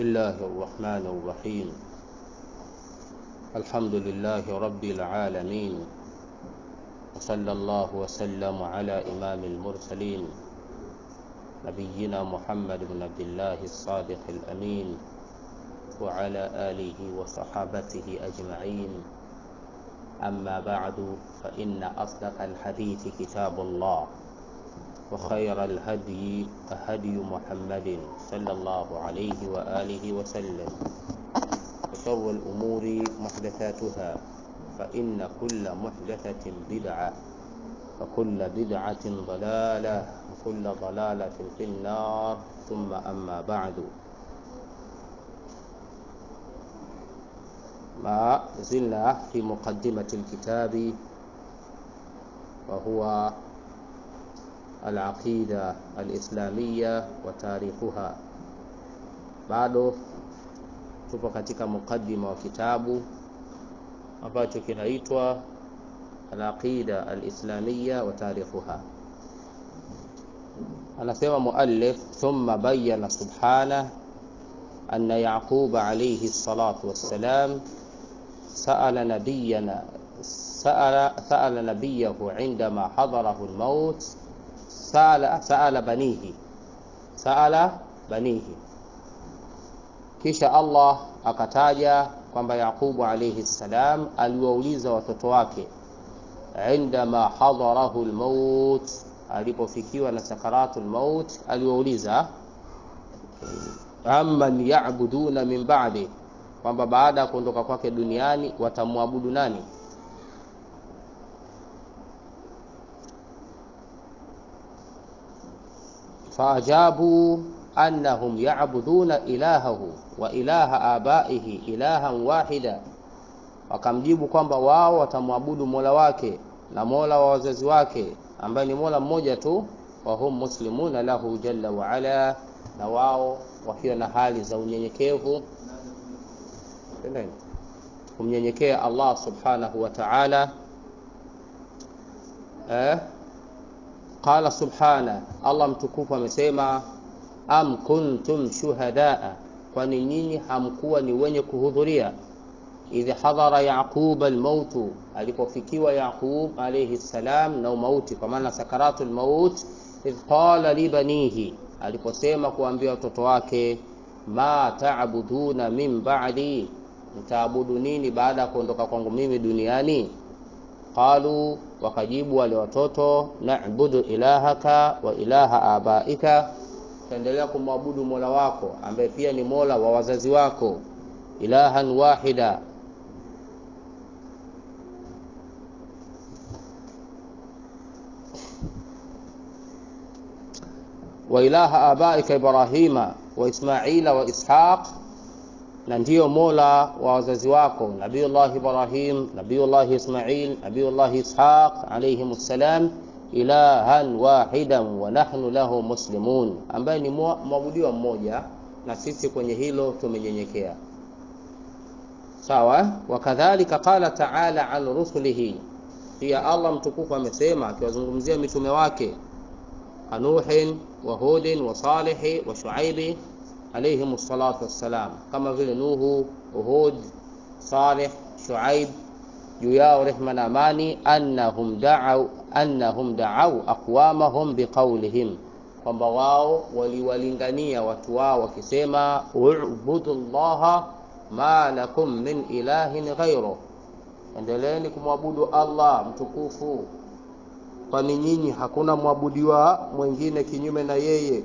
الله الرحمن الرحيم الحمد لله رب العالمين وصلى الله وسلم على إمام المرسلين نبينا محمد بن عبد الله الصادق الأمين وعلى آله وصحابته أجمعين أما بعد فإن أصدق الحديث كتاب الله وخير الهدي هدي محمد صلى الله عليه وآله وسلم وشر الأمور محدثاتها فإن كل محدثة بدعة وكل بدعة ضلالة وكل ضلالة في النار ثم أما بعد ما زلنا في مقدمة الكتاب وهو العقيدة الإسلامية وتاريخها bado tupo katika mukaddima wa kitabu ambacho kinaitwa alaqida alislamia wa tarikhuha anasema muallif thumma bayyana subhanah anna yaquba alayhi salatu wassalam سأل نبينا سأل سأل نبيه عندما حضره الموت سأل سأل بنيه سأل بنيه kisha Allah akataja kwamba Yaqubu alayhi salam aliwauliza watoto wake indama hadarahu almaut, alipofikiwa na sakaratul maut, aliwauliza amman ya'buduna min ba'di, kwamba baada ya kuondoka kwake duniani watamwabudu nani? faajabu annahum ya'buduna ilahahu wa ilaha abaihi ilahan wahida, wakamjibu kwamba wao watamwabudu mola wake na mola wa wazazi wake ambaye ni mola mmoja tu, wa hum muslimuna lahu jalla wa ala, na wao wakiwa na hali za unyenyekevu kumnyenyekea Allah subhanahu wa ta'ala. Eh, qala subhana, Allah mtukufu amesema am kuntum shuhadaa, kwani nyinyi hamkuwa ni wenye kuhudhuria idh hadhara yaquba almautu, alipofikiwa Yaqub alayhi salam na umauti, kwa maana sakaratul maut. Idh qala libanihi, aliposema kuambia watoto wake, ma taabuduna min ba'di, mtaabudu nini baada ya kuondoka kwangu mimi duniani? Qalu, wakajibu wale watoto, na'budu ilahaka wa ilaha abaika utaendelea kumwabudu mola wako ambaye pia ni mola wa wazazi wako, ilahan wahida. wa ilaha abaika Ibrahima wa Ismaila wa Ishaq, na ndiyo mola wa wazazi wako Nabiyullah Ibrahim, Nabiyullah Ismail, Nabiyullah Ishaq alayhim salam ilahan wahidan wa nahnu lahu muslimun, ambaye ni mwabudiwa mmoja na sisi kwenye hilo tumenyenyekea. Sawa. Wakadhalika qala ta'ala an rusulihi, pia Allah mtukufu amesema akiwazungumzia mitume wake Nuhin wa Hudin wa Salihi wa Shuaibi alayhim salatu wassalam, kama vile Nuhu, Hud, Salih, Shuaib juu yao rehma na amani, annahum da'u annahum da'au aqwamahum biqaulihim, kwamba wao waliwalingania watu wao wakisema, ubudu llaha ma lakum min ilahin ghairuh, endeleeni kumwabudu Allah mtukufu, kwani nyinyi hakuna mwabudiwa mwingine kinyume na yeye.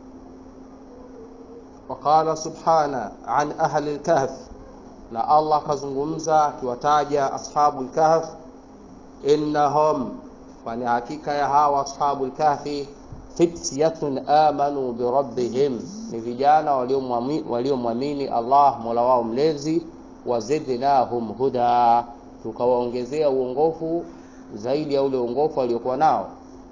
Waqala subhana an ahli lkahf na Allah akazungumza akiwataja ashabu lkahf, innahum, kwani hakika ya hawa ashabu lkahfi, fityatun amanu birabbihim, ni vijana waliomwamini Allah mola wao mlezi, wazidnahum huda, tukawaongezea uongofu zaidi ya ule uongofu waliokuwa nao.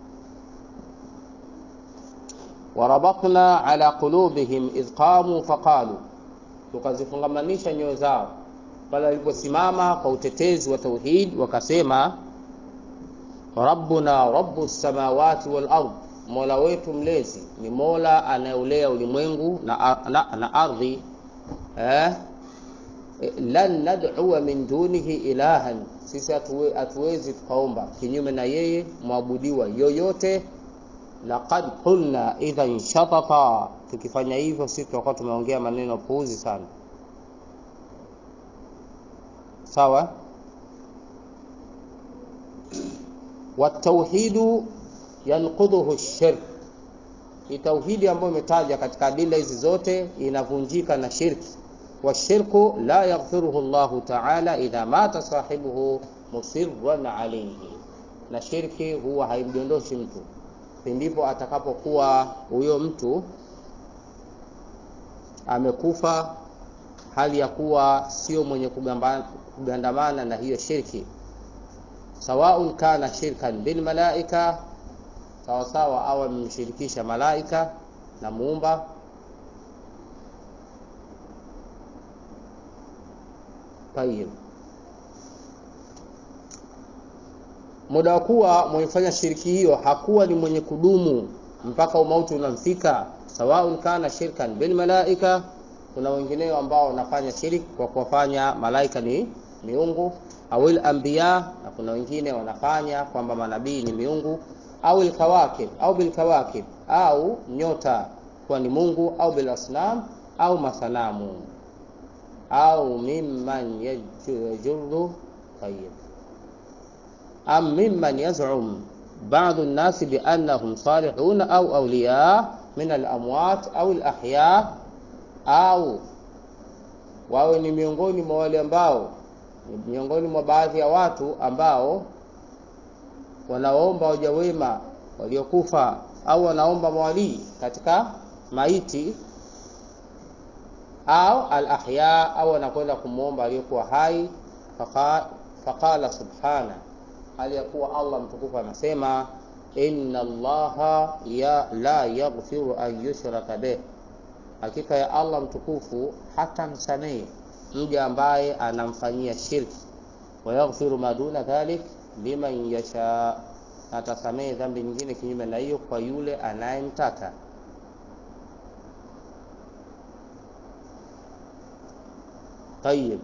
warabatna ala qulubihim idh qamu faqalu tukazifungamanisha nyoyo zao pale waliposimama kwa utetezi wa tauhid, wakasema rabbuna rabbu samawati wal ard, mola wetu mlezi ni mola anayeulea ulimwengu na, na, na ardhi. eh, lan nad'uwa min dunihi ilahan, sisi hatuwezi tukaomba kinyume na yeye mwabudiwa yoyote. Laqad qulna idhan shatata, tukifanya hivyo sisi tutakuwa tumeongea maneno puuzi sana. Sawa. Watauhidu yanqudhuhu shirk, ni tauhidi ambayo imetaja katika adila hizi zote inavunjika na shirki washirku la yaghfiruhu Allahu ta'ala idha mata sahibuhu musirran alayhi, na shirki huwa haimdondoshi mtu pindipo atakapokuwa huyo mtu amekufa hali ya kuwa sio mwenye kugandamana na hiyo shirki, sawaun kana shirkan bil malaika, sawasawa au amemshirikisha malaika na muumba Tayib, muda wa kuwa mwenye shiriki hiyo hakuwa ni mwenye kudumu mpaka umauti unamfika, sawaun kana shirkan bil malaika. Kuna wengineo ambao wanafanya shiriki kwa kuwafanya malaika ni miungu, au al anbiya, na kuna wengine wanafanya kwamba manabii ni miungu, au al kawakib au bil kawakib, au nyota kuwa ni Mungu, au bil asnam au masanamu au mimman yajurru tayyib am mimman yaz'um ba'd an-nas bi annahum salihun au awliya min al-amwat au al-ahya, au wawe ni miongoni mwa wale ambao miongoni mwa baadhi ya watu ambao wanaomba waja wema waliokufa au wanaomba mawalii katika maiti au al-ahya au anakwenda kumwomba aliyokuwa hai. Faqala subhana, hali ya kuwa Allah mtukufu anasema inna Allaha ya la yaghfiru an yushraka bih, hakika ya Allah mtukufu hata msamehe mja ambaye anamfanyia shirki, wa yaghfiru ma duna dhalik liman yasha, atasamehe dhambi nyingine kinyume na hiyo kwa yule anayemtaka. Tayib,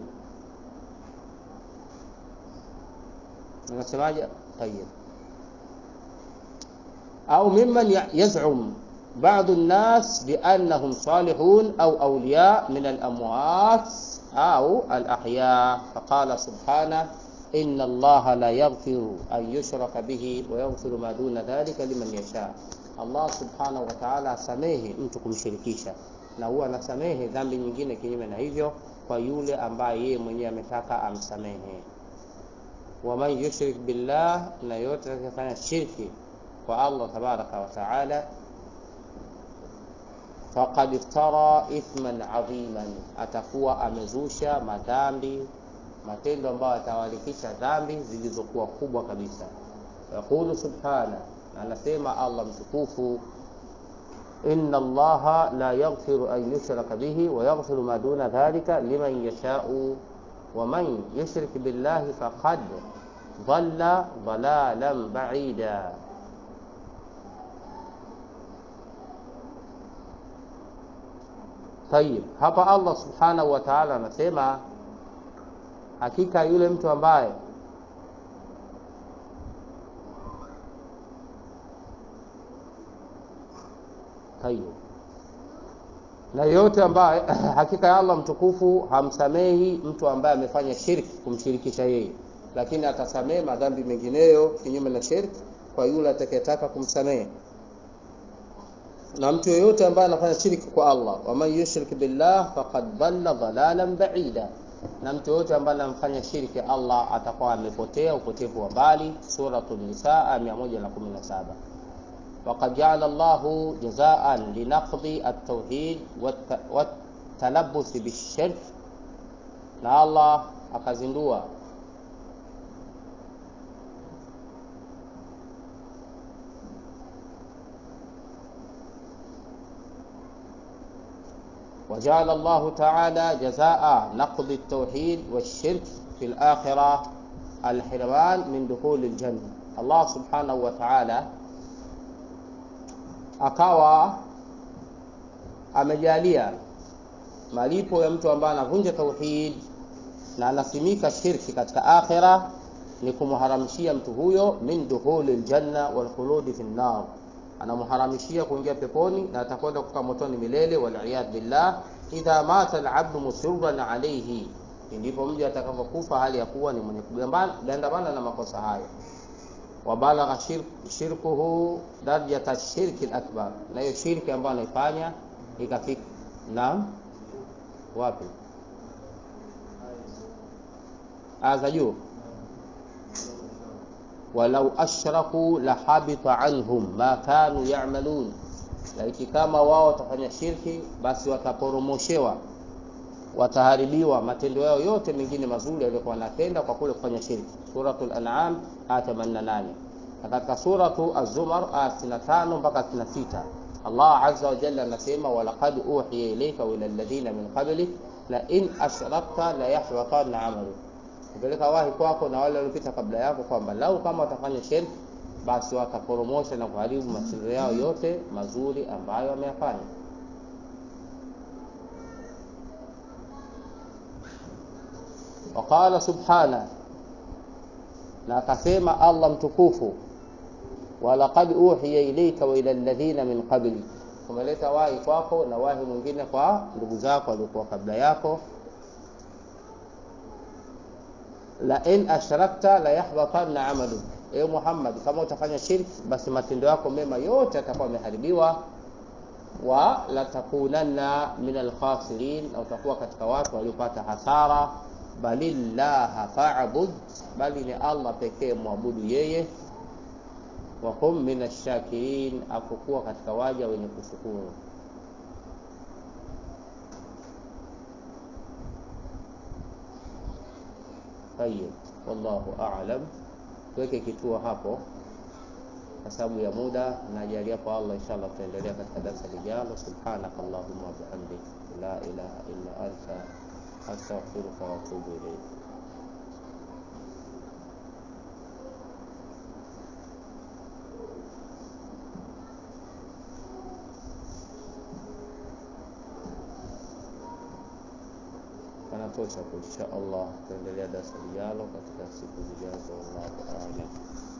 unasemaje? Tayib, au mimman yaz'um ba'du an-nas bi annahum salihun au awliya min al-amwat au al-ahya. Faqala subhanahu inna Allaha la yaghfiru an yushraka bihi wa yaghfiru ma duna dhalika liman yasha. Allah subhanahu wa ta'ala asamehe mtu kumshirikisha na huwa anasamehe dhambi nyingine kinyume na hivyo kwa yule ambaye yeye mwenyewe ametaka amsamehe. Waman yushrik billah, na yote atakayefanya shirki kwa Allah tabaraka wa taala, faqad iftara ithman adhiman, atakuwa amezusha madhambi, matendo ambayo atawalikisha dhambi zilizokuwa kubwa kabisa. Yaqulu subhana, anasema Allah mtukufu inna Allaha la yaghfiru an yushraka bihi wa yaghfiru ma duna dhalika liman yashau wa man yushrik billahi faqad dhalla dhalalan ba'ida. Tayib, hapa Allah subhanahu wa ta'ala anasema hakika yule mtu ambaye Tayib, na yote ambaye hakika ya Allah mtukufu hamsamehi mtu ambaye amefanya shirki kumshirikisha yeye, lakini atasamehe madhambi mengineyo kinyume na shirki kwa yule atakayetaka kumsamehe. Na mtu yoyote ambaye anafanya shirki kwa Allah, waman yushrik billah faqad dhalla dhalalan ba'ida, na mtu yoyote ambaye anamfanya shirki Allah atakuwa amepotea upotevu wa mbali. Suratul Nisaa 117. Waqad jaala Allahu jazaan linaqdi at-tauhid watalabuthi bishirk, na Allah akazindua wajaala Allahu taala jazaa naqdi at-tauhid washirk fi al-akhirah al-hirman min dukhuli al-janna. Allah subhanahu wa ta'ala akawa amejalia malipo ya mtu ambaye anavunja tauhid na anasimika shirki katika akhira ni kumharamishia mtu huyo min dukhuli ljanna walkhuludi fi nnar, anamharamishia kuingia peponi na atakwenda kukaa motoni milele, waliyadh billah. Idha mata alabdu musirran alayhi, ndipo mja atakapokufa hali ya kuwa ni mwenye kugandamana na makosa hayo. Wabalagha shirk, shirkuhu darajata shirki lakbar, na hiyo shirki ambayo anaifanya ikafika. Naam, wapi aya za juu walau ashraku lahabita anhum ma kanu yamalun, laiti kama wao watafanya shirki, basi wataporomoshewa, wataharibiwa matendo yao yote mengine mazuri yaliyokuwa wanatenda kwa kule kufanya shirki. Suratul An'am aya 88 na katika suratu Az-Zumar aya 65 mpaka 66 Allah azza wa jalla anasema walaqad uhiya ilayka wa ila alladhina min qablik la in ashrakta la yahbatanna amalu kupeleka wahi kwako na wale waliopita kabla yako kwamba lau kama watafanya shirki basi wataporomosha na kuharibu matendo yao yote mazuri ambayo wameyafanya. Waqala subhana, na akasema Allah mtukufu, walaqad uhiya ilayka wa ila alladhina min qablik, tumeleta wahi kwako na wahi mwingine kwa ndugu zako waliokuwa kabla yako la in ashrakta la yahbatanna amalu, ewe Muhammad, kama utafanya shirki basi matendo yako mema yote yatakuwa yameharibiwa. Wa latakunanna min alkhasirin, na utakuwa katika watu waliopata hasara. Balillaha fa'bud, bali ni Allah pekee mwabudu yeye. Wa kum min ashakirin, afokuwa katika waja wenye kushukuru. Tayeb, wallahu a'lam. Tuweke kituo hapo kwa sababu ya muda, najalia kwa Allah, inshallah tutaendelea katika darasa lijalo. Subhanaka Allahumma wa bihamdik la ilaha illa anta astaghfiruka wa atubu ilayk. Panatosha kwa insha Allah, tutaendelea darasa lijalo katika siku zijazo. Wallahu a'lam.